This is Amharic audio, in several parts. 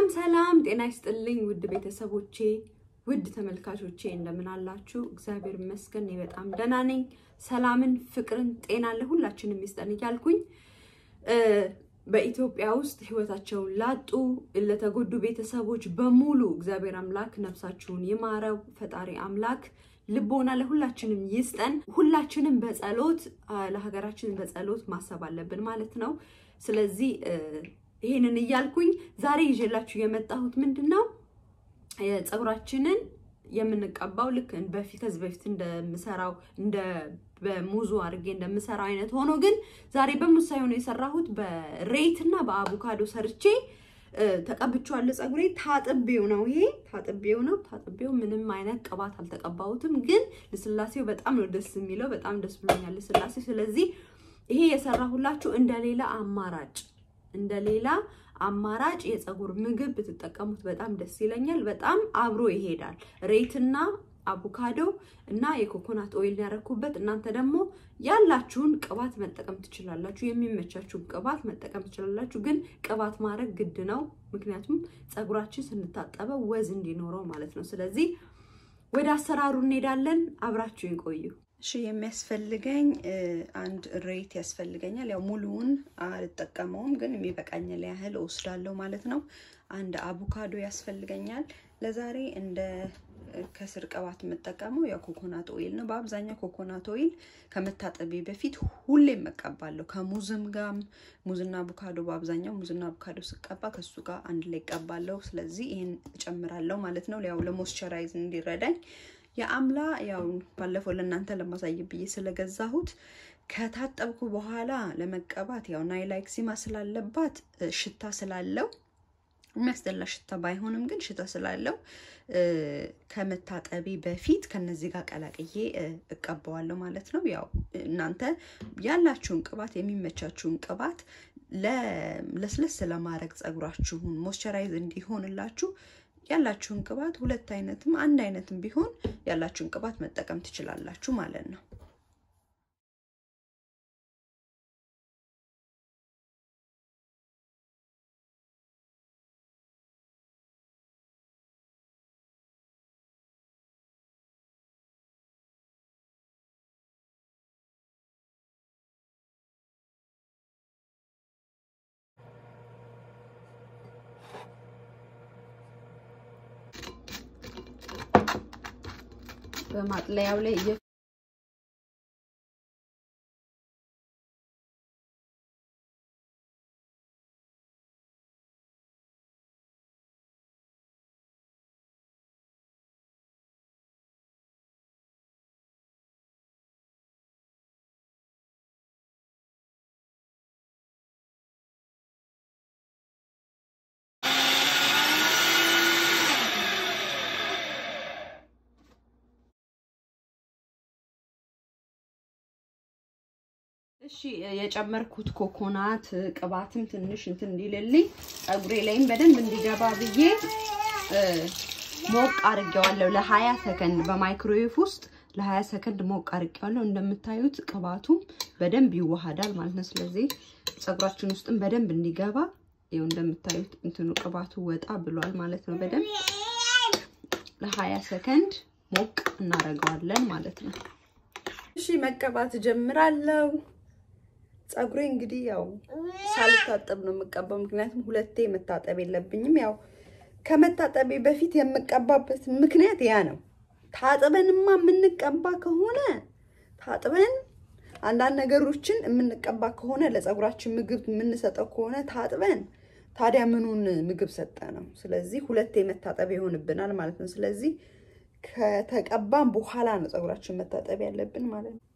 ሰላም ጤና ይስጥልኝ ውድ ቤተሰቦቼ ውድ ተመልካቾቼ እንደምን አላችሁ? እግዚአብሔር ይመስገን እኔ በጣም ደህና ነኝ። ሰላምን፣ ፍቅርን፣ ጤና ለሁላችንም ይስጠን እያልኩኝ በኢትዮጵያ ውስጥ ህይወታቸውን ላጡ ለተጎዱ ቤተሰቦች በሙሉ እግዚአብሔር አምላክ ነፍሳችሁን ይማረው። ፈጣሪ አምላክ ልቦና ለሁላችንም ይስጠን። ሁላችንም በጸሎት ለሀገራችን በጸሎት ማሰብ አለብን ማለት ነው። ስለዚህ ይሄንን እያልኩኝ ዛሬ ይዤላችሁ የመጣሁት ምንድን ነው ፀጉራችንን የምንቀባው ልክ በፊት ከዚህ በፊት እንደምሰራው እንደ በሙዙ አድርጌ እንደምሰራው አይነት ሆኖ ግን ዛሬ በሙዝ ሳይሆን የሰራሁት በሬት እና በአቮካዶ ሰርቼ ተቀብቼዋለሁ። ፀጉሬ ታጥቤው ነው። ይሄ ታጥቤው ነው። ታጥቤው ምንም አይነት ቅባት አልተቀባሁትም፣ ግን ልስላሴው በጣም ነው ደስ የሚለው። በጣም ደስ ብሎኛል ልስላሴው። ስለዚህ ይሄ የሰራሁላችሁ እንደሌላ አማራጭ እንደሌላ አማራጭ የፀጉር ምግብ ብትጠቀሙት በጣም ደስ ይለኛል። በጣም አብሮ ይሄዳል። ሬትና አቮካዶ እና የኮኮናት ኦይል ያረኩበት። እናንተ ደግሞ ያላችሁን ቅባት መጠቀም ትችላላችሁ። የሚመቻችሁን ቅባት መጠቀም ትችላላችሁ። ግን ቅባት ማድረግ ግድ ነው፣ ምክንያቱም ፀጉራችን ስንታጠበው ወዝ እንዲኖረው ማለት ነው። ስለዚህ ወደ አሰራሩ እንሄዳለን። አብራችሁ ይቆዩ። እሺ የሚያስፈልገኝ አንድ ሬት ያስፈልገኛል። ያው ሙሉውን አልጠቀመውም፣ ግን የሚበቃኝን ያህል እወስዳለሁ ማለት ነው። አንድ አቮካዶ ያስፈልገኛል። ለዛሬ እንደ ከስር ቅባት የምጠቀመው ያው ኮኮናት ኦይል ነው። በአብዛኛው ኮኮናት ኦይል ከመታጠቤ በፊት ሁሌም እቀባለሁ። ከሙዝም ጋም ሙዝና አቮካዶ በአብዛኛው ሙዝና አቮካዶ ስቀባ ከሱ ጋር አንድ ላይ እቀባለሁ። ስለዚህ ይህን እጨምራለሁ ማለት ነው፣ ያው ለሞስቸራይዝ እንዲረዳኝ የአምላ ያው ባለፈው ለእናንተ ለማሳየት ብዬ ስለገዛሁት ከታጠብኩ በኋላ ለመቀባት ያው ናይላክሲማ ስላለባት ሽታ ስላለው የሚያስጠላ ሽታ ባይሆንም ግን ሽታ ስላለው ከመታጠቢ በፊት ከነዚህ ጋር ቀላቅዬ እቀባዋለሁ ማለት ነው። ያው እናንተ ያላችሁን ቅባት የሚመቻችሁን ቅባት ለስለስ ለማድረግ ፀጉራችሁን ሞይስቸራይዝ እንዲሆንላችሁ ያላችሁን ቅባት ሁለት አይነትም አንድ አይነትም ቢሆን ያላችሁን ቅባት መጠቀም ትችላላችሁ ማለት ነው። በማጥለያው ላይ እሺ የጨመርኩት ኮኮናት ቅባትም ትንሽ እንትን እንዲልልኝ ፀጉሬ ላይም በደንብ እንዲገባ ብዬ ሞቅ አድርጌዋለሁ ለ20 ሰከንድ በማይክሮዌቭ ውስጥ ለ20 ሰከንድ ሞቅ አድርጌዋለሁ። እንደምታዩት ቅባቱም በደንብ ይዋሃዳል ማለት ነው። ስለዚህ ፀጉራችን ውስጥም በደንብ እንዲገባ ይኸው እንደምታዩት እንትኑ ቅባቱ ወጣ ብሏል ማለት ነው። በደንብ ለ20 ሰከንድ ሞቅ እናደርገዋለን ማለት ነው። እሺ መቀባት ጀምራለሁ። ፀጉሬ እንግዲህ ያው ሳልታጠብ ነው የምቀባው፣ ምክንያቱም ሁለቴ መታጠብ የለብኝም። ያው ከመታጠቤ በፊት የምቀባበት ምክንያት ያ ነው። ታጥበንማ የምንቀባ ከሆነ ታጥበን አንዳንድ ነገሮችን የምንቀባ ከሆነ ለፀጉራችን ምግብ የምንሰጠው ከሆነ ታጥበን ታዲያ ምኑን ምግብ ሰጠ ነው። ስለዚህ ሁለቴ መታጠብ ይሆንብናል ማለት ነው። ስለዚህ ከተቀባም በኋላ ነው ፀጉራችን መታጠብ ያለብን ማለት ነው።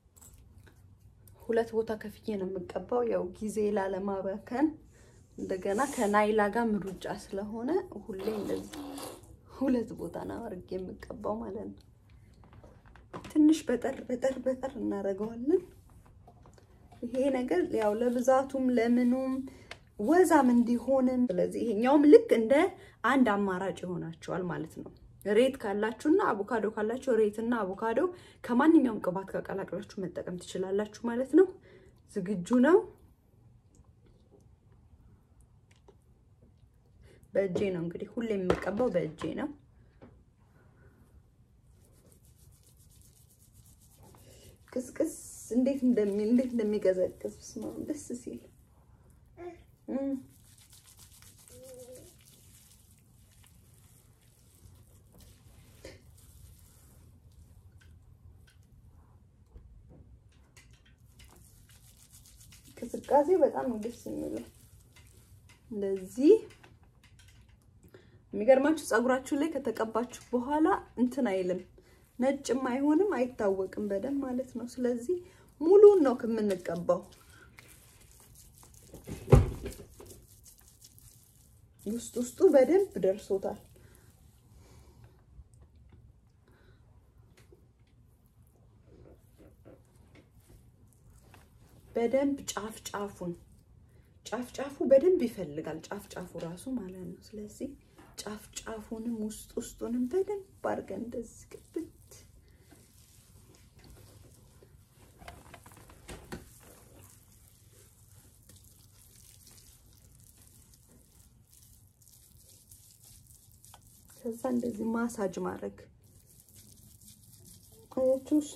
ሁለት ቦታ ከፍዬ ነው የምቀባው፣ ያው ጊዜ ላለማባከን እንደገና ከናይላ ጋር ምሩጫ ስለሆነ ሁሌ እንደዚህ ሁለት ቦታ ነው አድርጌ የምቀባው ማለት ነው። ትንሽ በጠር በጠር በጠር እናደርገዋለን። ይሄ ነገር ያው ለብዛቱም ለምኑም ወዛም እንዲሆንም፣ ስለዚህ ይሄኛውም ልክ እንደ አንድ አማራጭ ይሆናቸዋል ማለት ነው። ሬት ካላችሁና አቮካዶ ካላችሁ ሬት እና አቮካዶ ከማንኛውም ቅባት ጋር ቀላቅላችሁ መጠቀም ትችላላችሁ ማለት ነው። ዝግጁ ነው። በእጄ ነው እንግዲህ ሁሌ የምቀባው በእጄ ነው። ቅስቅስ እንዴት እንደሚ እንዴት እንደሚቀዘቅዝ ስማ ደስ ሲል ቅዝቃዜ በጣም ነው ደስ የሚለው። እንደዚህ የሚገርማችሁ ፀጉራችሁ ላይ ከተቀባችሁ በኋላ እንትን አይልም፣ ነጭም አይሆንም፣ አይታወቅም በደንብ ማለት ነው። ስለዚህ ሙሉን ነው ከምንቀባው። ውስጥ ውስጡ በደንብ ደርሶታል። በደንብ ጫፍ ጫፉን ጫፍ ጫፉ በደንብ ይፈልጋል። ጫፍ ጫፉ ራሱ ማለት ነው። ስለዚህ ጫፍ ጫፉንም ውስጥ ውስጡንም በደንብ አድርገን እንደዚህ ግብት ከዛ እንደዚህ ማሳጅ ማድረግ አያችሁ ውስጡ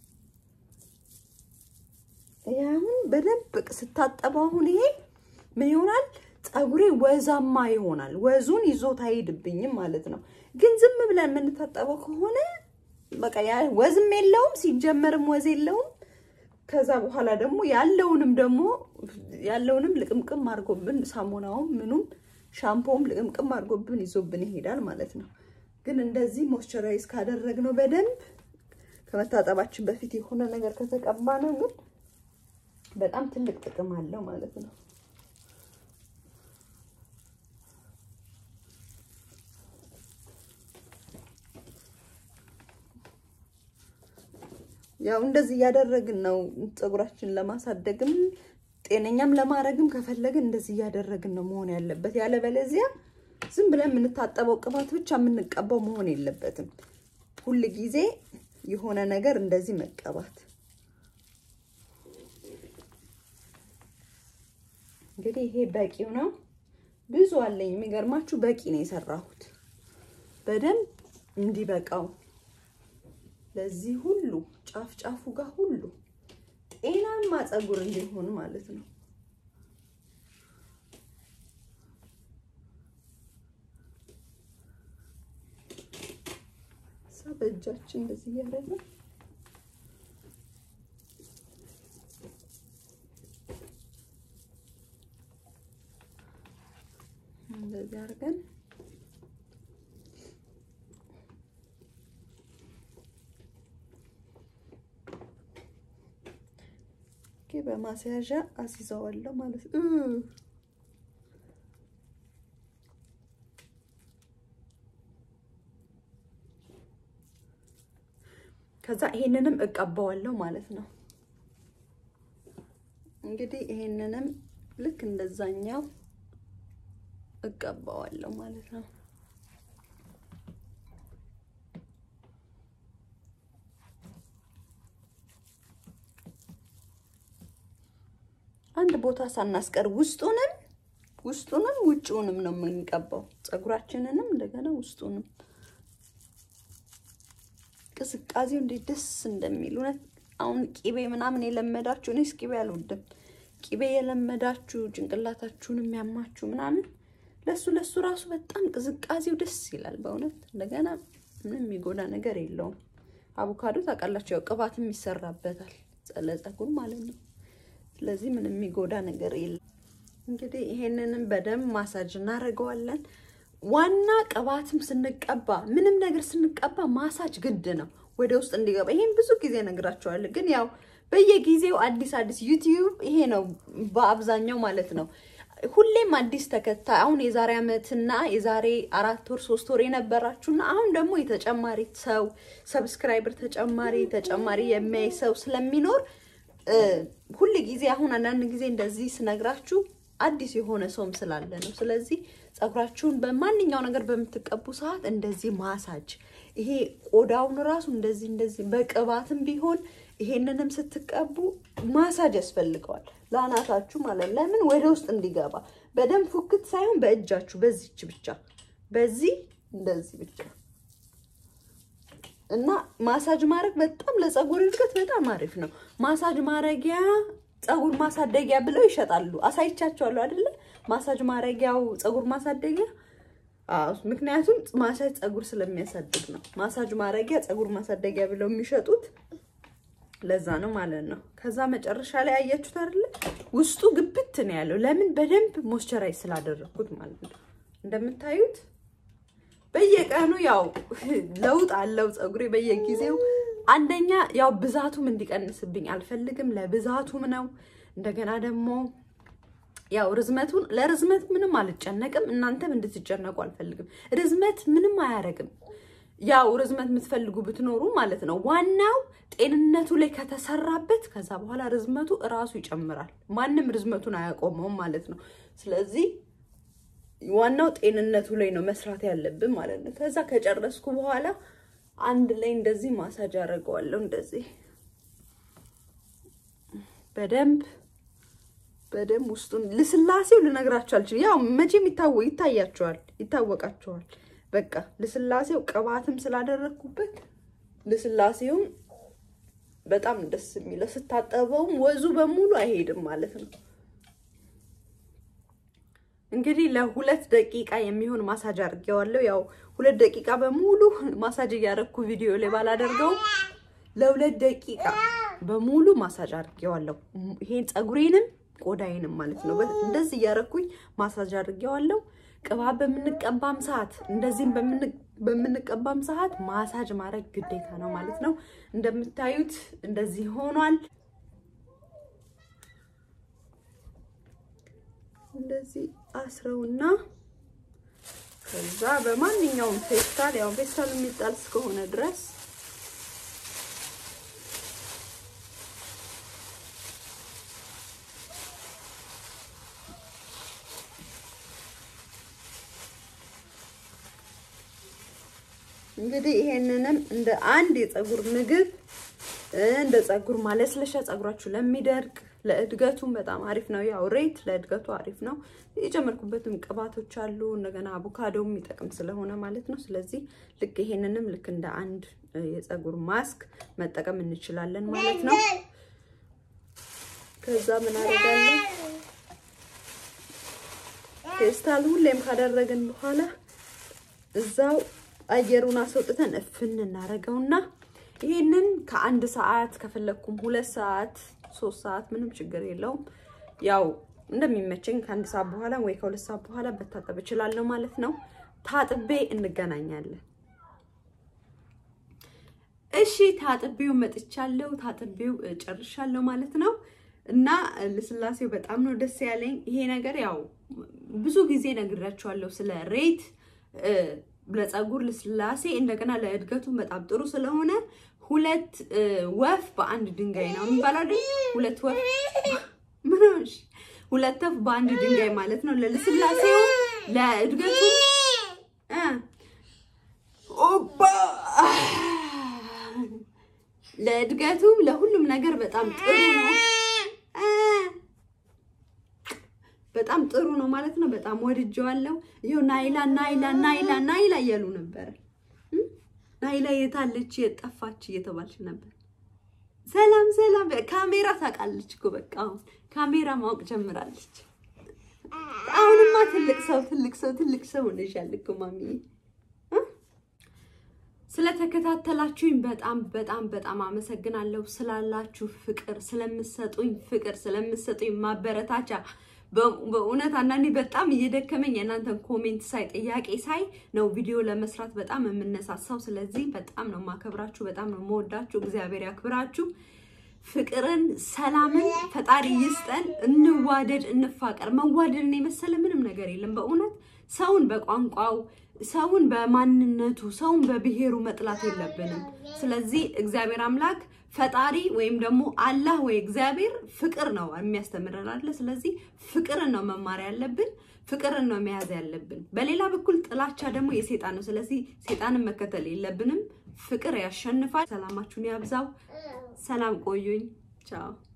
አሁን በደንብ ስታጠበው አሁን ይሄ ምን ይሆናል? ፀጉሬ ወዛማ ይሆናል። ወዙን ይዞት አይሄድብኝም ማለት ነው። ግን ዝም ብለን የምንታጠበው ከሆነ በቃ ያ ወዝም የለውም ሲጀመርም ወዝ የለውም። ከዛ በኋላ ደግሞ ያለውንም ደግሞ ያለውንም ልቅምቅም አድርጎብን ሳሙናውም ምኑም ሻምፖም ልቅምቅም አድርጎብን ይዞብን ይሄዳል ማለት ነው። ግን እንደዚህ ሞይስቸራይዝ ካደረግነው በደንብ ከመታጠባችን በፊት የሆነ ነገር ከተቀባ ነው ግን በጣም ትልቅ ጥቅም አለው ማለት ነው። ያው እንደዚህ እያደረግን ነው ፀጉራችንን ለማሳደግም ጤነኛም ለማድረግም ከፈለግን እንደዚህ እያደረግን ነው መሆን ያለበት። ያለበለዚያ ዝም ብለን የምንታጠበው ቅባት ብቻ የምንቀባው መሆን የለበትም። ሁል ጊዜ የሆነ ነገር እንደዚህ መቀባት እንግዲህ ይሄ በቂው ነው። ብዙ አለኝ። የሚገርማችሁ በቂ ነው የሰራሁት በደንብ እንዲበቃው ለዚህ ሁሉ ጫፍ ጫፉ ጋር ሁሉ ጤናማ ፀጉር እንዲሆን ማለት ነው። ሳ በእጃችን እንደዚህ እያደረግን እንደዚህ አድርገን በማስያዣ አስይዘዋለሁ ማለት ነው። ከዛ ይሄንንም እቀባዋለሁ ማለት ነው። እንግዲህ ይሄንንም ልክ እንደዛኛው እቀባዋለሁ ማለት ነው። አንድ ቦታ ሳናስቀር ውስጡንም ውስጡንም ውጭውንም ነው የምንቀባው። ፀጉራችንንም እንደገና ውስጡንም ቅዝቃዜው እንዴት ደስ እንደሚል እውነት። አሁን ቂቤ ምናምን የለመዳችሁ እኔስ ቂቤ አልወድም። ቂቤ የለመዳችሁ ጭንቅላታችሁን የሚያማችሁ ምናምን ለሱ ለሱ ራሱ በጣም ቅዝቃዜው ደስ ይላል በእውነት። እንደገና ምንም የሚጎዳ ነገር የለውም። አቮካዶ ታውቃላችሁ፣ ያው ቅባትም ይሰራበታል ለፀጉር ማለት ነው። ስለዚህ ምንም የሚጎዳ ነገር የለም። እንግዲህ ይሄንንም በደንብ ማሳጅ እናደርገዋለን። ዋና ቅባትም ስንቀባ ምንም ነገር ስንቀባ ማሳጅ ግድ ነው ወደ ውስጥ እንዲገባ። ይሄን ብዙ ጊዜ ነግራቸዋለሁ፣ ግን ያው በየጊዜው አዲስ አዲስ ዩቲዩብ ይሄ ነው በአብዛኛው ማለት ነው። ሁሌም አዲስ ተከታይ አሁን የዛሬ ዓመትና የዛሬ አራት ወር ሶስት ወር የነበራችሁና አሁን ደግሞ የተጨማሪ ሰው ሰብስክራይበር ተጨማሪ ተጨማሪ የሚያይ ሰው ስለሚኖር ሁል ጊዜ አሁን አንዳንድ ጊዜ እንደዚህ ስነግራችሁ አዲስ የሆነ ሰውም ስላለ ነው። ስለዚህ ፀጉራችሁን በማንኛው ነገር በምትቀቡ ሰዓት እንደዚህ ማሳጅ ይሄ ቆዳውን ራሱ እንደዚህ እንደዚህ በቅባትም ቢሆን ይሄንንም ስትቀቡ ማሳጅ ያስፈልገዋል ለአናታችሁ ማለት ለምን ወደ ውስጥ እንዲገባ በደንብ ፉክት ሳይሆን በእጃችሁ በዚች ብቻ በዚህ እንደዚህ ብቻ እና ማሳጅ ማድረግ በጣም ለፀጉር እድገት በጣም አሪፍ ነው። ማሳጅ ማረጊያ ፀጉር ማሳደጊያ ብለው ይሸጣሉ። አሳይቻቸዋለሁ አይደለ? ማሳጅ ማረጊያው ፀጉር ማሳደጊያ አዎ፣ ምክንያቱም ማሳጅ ፀጉር ስለሚያሳድግ ነው። ማሳጅ ማረጊያ ፀጉር ማሳደጊያ ብለው የሚሸጡት ለዛ ነው ማለት ነው። ከዛ መጨረሻ ላይ አያችሁት አይደለ? ውስጡ ግብት ነው ያለው። ለምን? በደንብ ሞይስቸራይዝ ስላደረኩት ማለት ነው። እንደምታዩት በየቀኑ ያው ለውጥ አለው ፀጉሬ በየጊዜው። አንደኛ ያው ብዛቱም እንዲቀንስብኝ አልፈልግም፣ ለብዛቱም ነው። እንደገና ደግሞ ያው ርዝመቱን ለርዝመት ምንም አልጨነቅም፣ እናንተም እንድትጨነቁ አልፈልግም። ርዝመት ምንም አያደርግም። ያው ርዝመት የምትፈልጉ ብትኖሩ ማለት ነው። ዋናው ጤንነቱ ላይ ከተሰራበት ከዛ በኋላ ርዝመቱ እራሱ ይጨምራል። ማንም ርዝመቱን አያቆመውም ማለት ነው። ስለዚህ ዋናው ጤንነቱ ላይ ነው መስራት ያለብን ማለት ነው። ከዛ ከጨረስኩ በኋላ አንድ ላይ እንደዚህ ማሳጅ አደርገዋለሁ። እንደዚህ በደንብ በደንብ ውስጡን ልስላሴው ልነግራችሁ አልችልም። ያው መቼም ይታወ ይታያቸዋል ይታወቃቸዋል። በቃ ልስላሴው ቅባትም ስላደረግኩበት ልስላሴውም በጣም ደስ የሚለው ስታጠበውም ወዙ በሙሉ አይሄድም ማለት ነው። እንግዲህ ለሁለት ደቂቃ የሚሆን ማሳጅ አድርጌዋለሁ። ያው ሁለት ደቂቃ በሙሉ ማሳጅ እያደረግኩ ቪዲዮ ላይ ባላደርገው ለሁለት ደቂቃ በሙሉ ማሳጅ አድርጌዋለሁ። ይሄን ፀጉሬንም ቆዳዬንም ማለት ነው። እንደዚህ እያደረግኩኝ ማሳጅ አድርጌዋለሁ። ቅባት በምንቀባም ሰዓት እንደዚህም በምንቀባም ሰዓት ማሳጅ ማድረግ ግዴታ ነው ማለት ነው። እንደምታዩት እንደዚህ ሆኗል። እንደዚህ አስረውና ከዛ በማንኛውም ፌስታል ያው ፌስታል የሚጣል እስከሆነ ድረስ እንግዲህ ይሄንንም እንደ አንድ የፀጉር ምግብ እንደ ፀጉር ማለስለሻ ፀጉራችሁ ለሚደርቅ ለእድገቱም በጣም አሪፍ ነው። ያው ሬት ለእድገቱ አሪፍ ነው። የጨመርኩበትም ቅባቶች አሉ። እንደገና አቮካዶ የሚጠቅም ስለሆነ ማለት ነው። ስለዚህ ልክ ይሄንንም ልክ እንደ አንድ የፀጉር ማስክ መጠቀም እንችላለን ማለት ነው። ከዛ ምን አደርጋለሁ ፌስታል ሁሌም ካደረግን በኋላ እዛው አየሩን አስወጥተን እፍን እናደርገውና ይሄንን ከአንድ ሰዓት ከፈለግኩም ሁለት ሰዓት ሶስት ሰዓት ምንም ችግር የለውም። ያው እንደሚመቸኝ ከአንድ ሰዓት በኋላ ወይ ከሁለት ሰዓት በኋላ በታጠብ እችላለሁ ማለት ነው። ታጥቤ እንገናኛለን። እሺ ታጥቤው መጥቻለሁ። ታጥቤው ጨርሻለሁ ማለት ነው። እና ልስላሴው በጣም ነው ደስ ያለኝ። ይሄ ነገር ያው ብዙ ጊዜ ነግራችኋለሁ ስለ ሬት ለፀጉር ልስላሴ እንደገና ለእድገቱ በጣም ጥሩ ስለሆነ ሁለት ወፍ በአንድ ድንጋይ ነው የሚባለው። ሁለት ወፍ ምንሽ ሁለት ወፍ በአንድ ድንጋይ ማለት ነው። ለልስላሴው ለእድገቱ ኦባ ለእድገቱ ለሁሉም ነገር በጣም ጥሩ ነው። በጣም ጥሩ ነው ማለት ነው። በጣም ወድጀዋለሁ። ይኸው ናይላ ናይላ ናይላ ናይላ እያሉ ነበረ። ናይላ የታለች የጠፋች እየተባልሽ ነበር። ሰላም ሰላም። ካሜራ ታውቃለች እኮ በቃ አሁን ካሜራ ማወቅ ጀምራለች። አሁንማ ትልቅ ሰው ትልቅ ሰው ትልቅ ሰው ሆነሻል እኮ ማሚዬ። ስለተከታተላችሁኝ በጣም በጣም በጣም አመሰግናለሁ። ስላላችሁ ፍቅር፣ ስለምሰጡኝ ፍቅር፣ ስለምሰጡኝ ማበረታቻ በእውነት አንዳንዴ በጣም እየደከመኝ የእናንተን ኮሜንት ሳይ ጥያቄ ሳይ ነው ቪዲዮ ለመስራት በጣም የምነሳሳው። ስለዚህ በጣም ነው ማከብራችሁ፣ በጣም ነው መወዳችሁ። እግዚአብሔር ያክብራችሁ። ፍቅርን፣ ሰላምን ፈጣሪ ይስጠን። እንዋደድ፣ እንፋቀር። መዋደድን የመሰለ ምንም ነገር የለም። በእውነት ሰውን በቋንቋው ሰውን በማንነቱ ሰውን በብሔሩ መጥላት የለብንም። ስለዚህ እግዚአብሔር አምላክ ፈጣሪ ወይም ደግሞ አላህ ወይ እግዚአብሔር ፍቅር ነው የሚያስተምረን አለ። ስለዚህ ፍቅርን ነው መማር ያለብን፣ ፍቅርን ነው መያዝ ያለብን። በሌላ በኩል ጥላቻ ደግሞ የሴጣን ነው። ስለዚህ ሴጣንን መከተል የለብንም። ፍቅር ያሸንፋል። ሰላማችሁን ያብዛው። ሰላም ቆዩኝ። ቻው